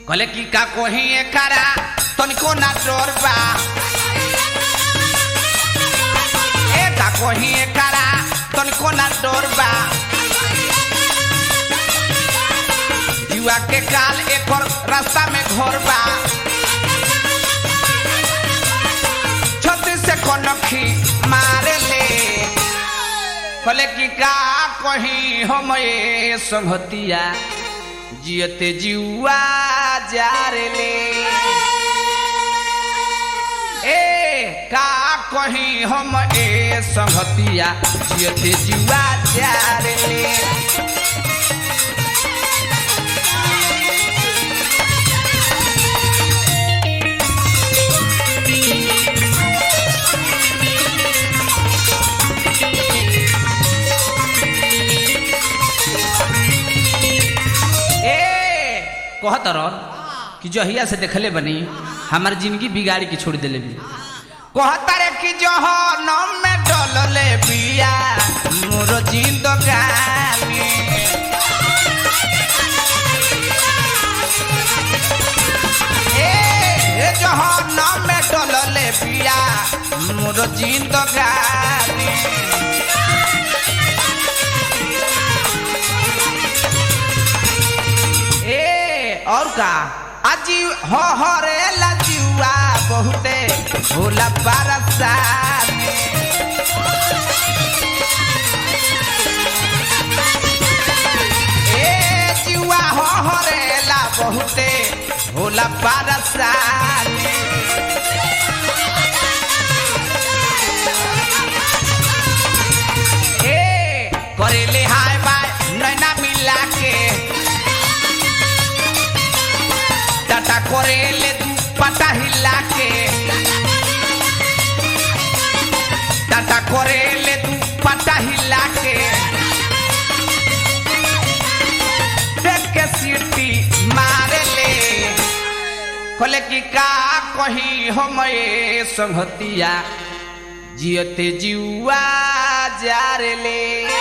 कहले कि का कोही एकरा तनिको ना डर बा ए का कोही एकरा तनिको ना डर बा जुआ के काल एकर रास्ता में घर बा छत्तीस से कनखी मारे ले कहले कि का कही हम ए संगतिया जियते जुआ जारे ले ए का कही हम ए संगतिया जियते जुआ जारे ले ए कहत रह कि जहिया से देखले बनी हमार जिंदगी बिगाड़ी के छोड़ देले भी कहता रे कि जहनम में डलले बिया मोर जिंदगानी ए जहनम में डलले बिया मोर जिंदगानी ए और का अजी हो हो रे लजुआ बहुते भोला बरसा में ए जुआ हो हो रे ला बहुते भोला बरसा में ए करेले हाय बाय नैना मिला के टाटा करेले दू पटा हिला के टाटा करेले दू पटा हिला के देख के सीटी मारे ले कहले कि का कही हम ए संगतिया जियते जुआ जारे ले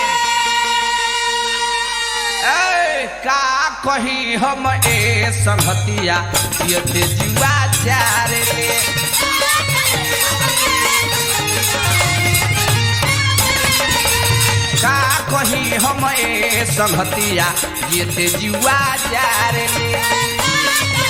ए, का कही हम ए संगतिया जियते जुआ जारे ले का कही हम ए संगतिया जियते जुआ जारे ले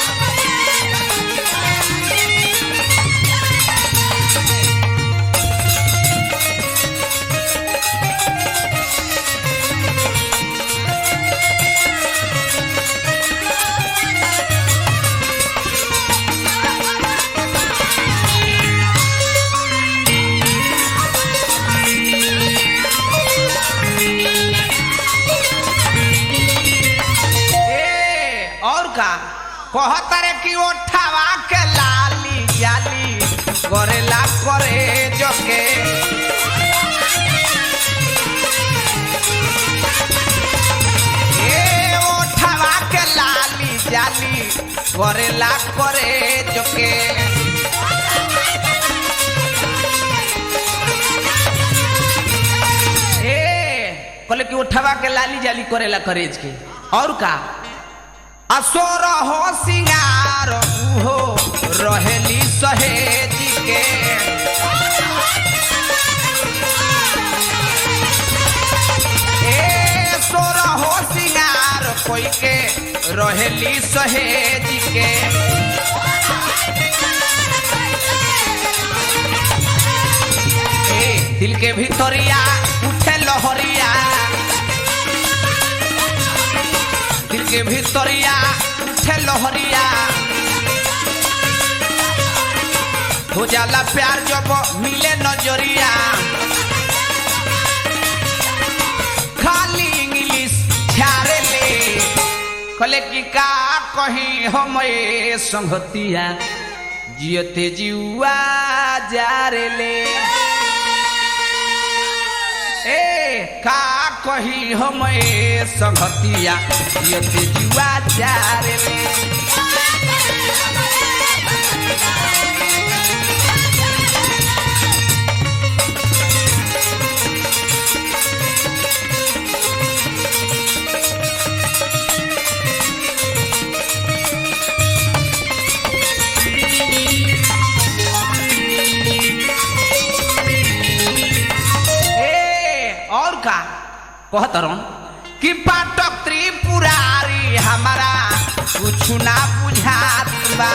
ए और का कहत रे कि ओठावा के लाली जाली करेला करे जोके ए ओठावा के लाली जाली करेला करे जोके ए कहले कि ओठवा के लाली जाली करेला करेज के और का असोर हो सिंगार हो रहेली सहेज के ए सोर हो सिंगार कोई के रहेली सहेज के ए दिल के भितरिया उठे लहरिया दिल के भितरिया उठे लहरिया हो जाला प्यार जब मिले नजरिया खाली इंग्लिश छारे ले कहले कि का कही हम ए संगतिया जियते जुआ जारे ले ए का कही हम ए संगतिया जियते जुआ जारे ले का कहतरन कि पाटक त्रिपुरारी हमारा कुछ ना बुझात बा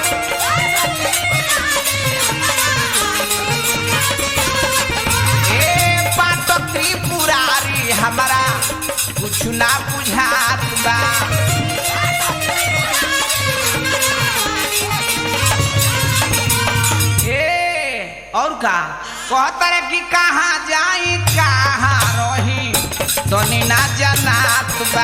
ए पाटक त्रिपुरारी हमारा कुछ ना बुझात बा ए और का कहतर कि कहाँ जाई कहाँ रही तनी ना जनात बा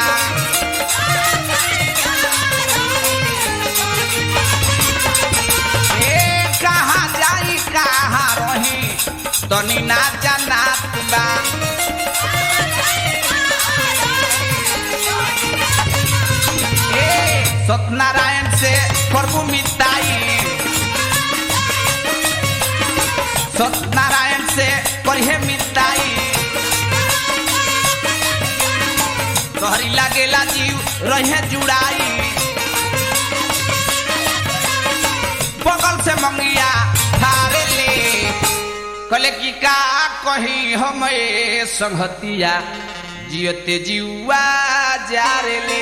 ए कहाँ जाई कहाँ रही तनी ना जनात बा ए सत्यनारायण से प्रभु मिताई सत्यनारायण से पढ़े मिताई तोहरी लागेला जीव रहे जुड़ाई बगल से मंगिया थारे ले कले की का कही हम ए संगतिया जियते जीवा जारे ले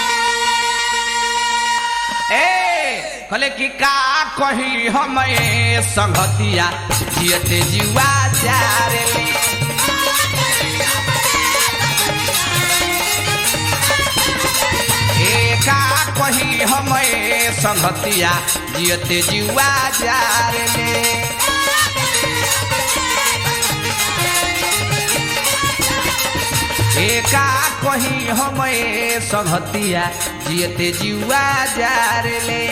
ए कले की का कही हम ए संगतिया जियते जीवा जारे ले ए का कही हम ए संगतिया जियते जीवा जारे ले एका कही हम ए संगतिया जियते जीवा जारे ले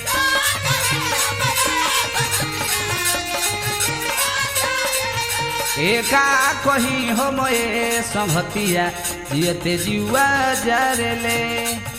एका कही हम ए संगतिया जियते जीवा जारे ले